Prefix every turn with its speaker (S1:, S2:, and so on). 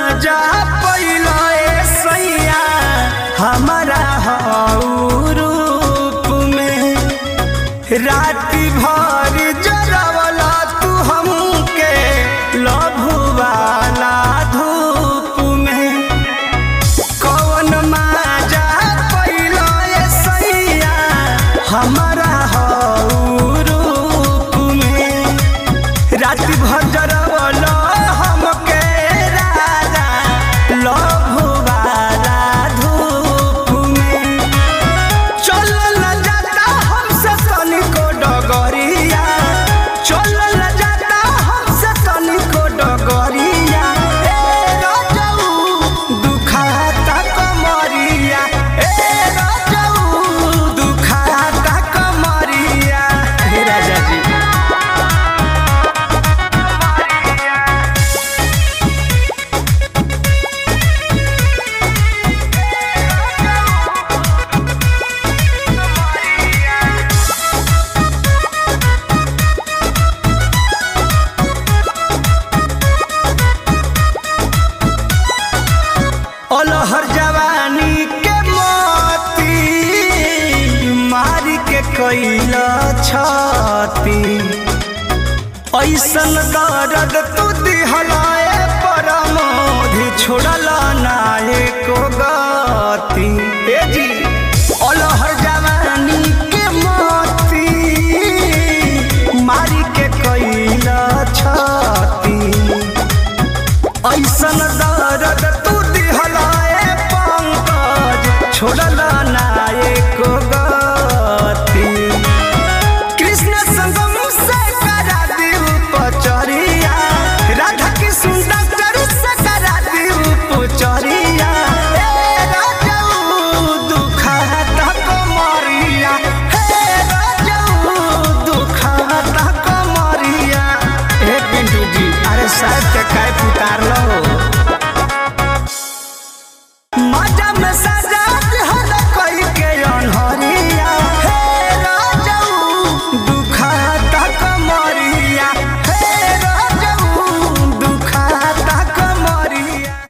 S1: माजा पैला ए सैया हमारा हऊ रूप में राति भर जरवला तू हमके लभुवाला धूप में कौन माजा पैला ए सैया हमारा हऊ रूप में राति भर जरवला हमके राजा लभुवाला धूप में चलल जाता हमसे तनिको डगरिया चलल जाता हमसे तनिको डगरिया ए रजऊ दुखाता कमरिया ए रजऊ दुखाता कमरिया हे राजा जी अलहर जवानी के मोती मारी के कैल छाती ऐसन दर्द तू दिहलाए परमोधि छोड़ल नाये को गति ए जी अलहर जवानी के मोती मारी के कैल छाती ऐसन दर्द तू दिहलाए पंकज छोड़ल